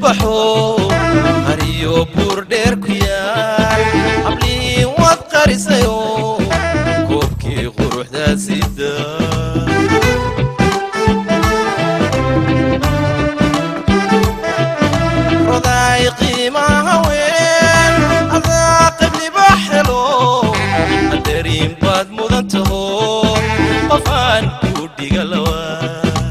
baxo hariyo buur dheer ku yaal hablii waad qarisayo koobkii quruxdaa sida rodaay qiimaha weyn adaa qabliba helo qadariin baad mudan taho qofaan ku dhiga lawaa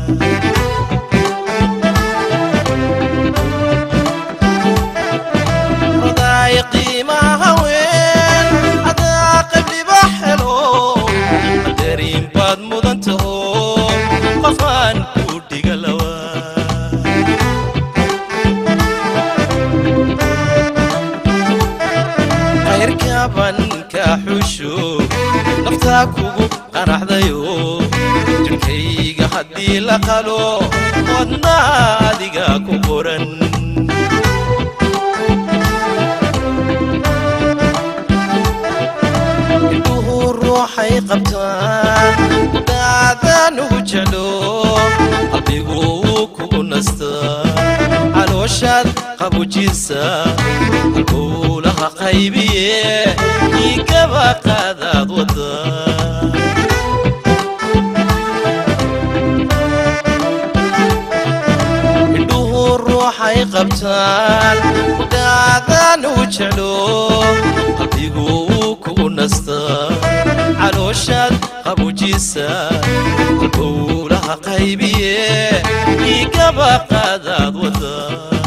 rodaay qiimaha weyn adaa qabliba helo qadariin baad mudan taho qofaan ku dhiga lawaa qayrkaban ka xusho naftaa kugu qanaxdayo jirkayga haddii la qalo wadna adiga ku qoran indhuhu ruuxay qabtaan daadaan ugu jeclo qalbigu wuu kugu nastaa calooshaad qabujisa halbowlaha qaybiye igaba qaadaad wada indhuhu ruuxay qabtaan daadaan ugu jeclo qalbigu wuu kugu nastaa calooshaad qabujisa halbowlaha qaybiye igaba qaadaad wada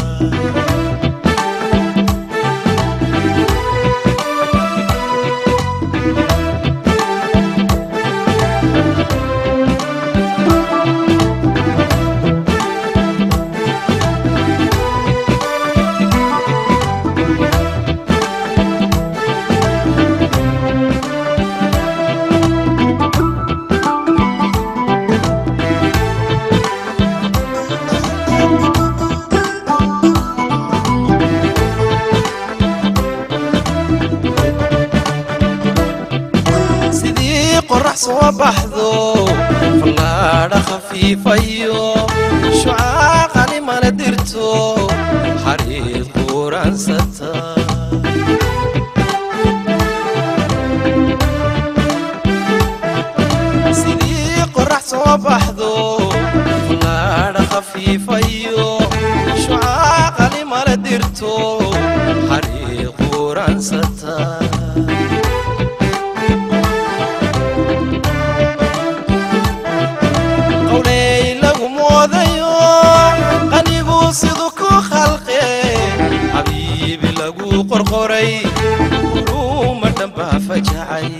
sidii qorax soo baxdo fallaadha khafiifayo shucaaqani mala dirto xariid quuransata sidii qorax soo baxdo fallaadha khafiifayo shucaaqani mala dirto xariid quuransata qawley lagu moodayo qanigu siduu ku khalqe xabiibi lagu qorqoray uruma dhambaa fajacay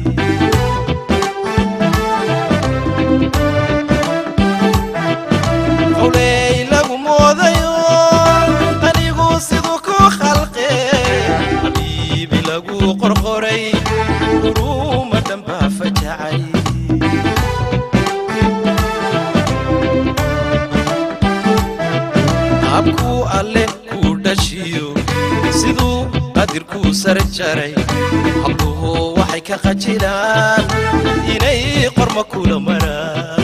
qawley lagu moodayo qanigu siduu ku khalqe xabiibi lagu qorqoray uruma dhambaa fajacay habkuu alle kuu dhashiyo siduu qadirkuu sar jaray habluhu waxay ka qajilaan inay qorma kula maraan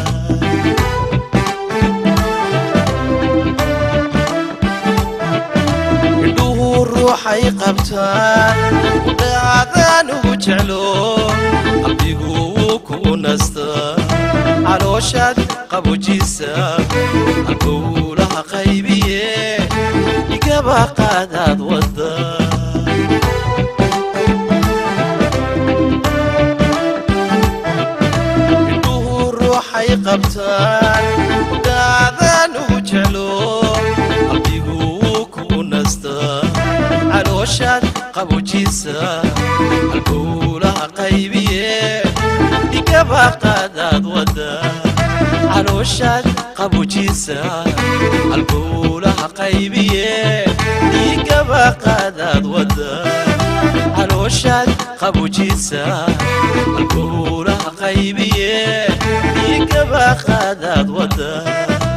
indhuhu ruuxay qabtaan daacadaan ugu jeclo qalbigu wuu kugu nastaa calooshaad qabujisa halbowlaha qaybiye igaba qaadaad wada indhuhu ruuxay qabtaan daadaan ugu jeclo qalbigu wuu kugu nastaa calooshaad qabujisa halbowlaha qaybiye igaba qaadaad wada calooshaad qabujisa halbowlaha qaybiye igaba qaadaad wada calooshaad qabujisa halbowlaha qaybiye igaba qaadaad wada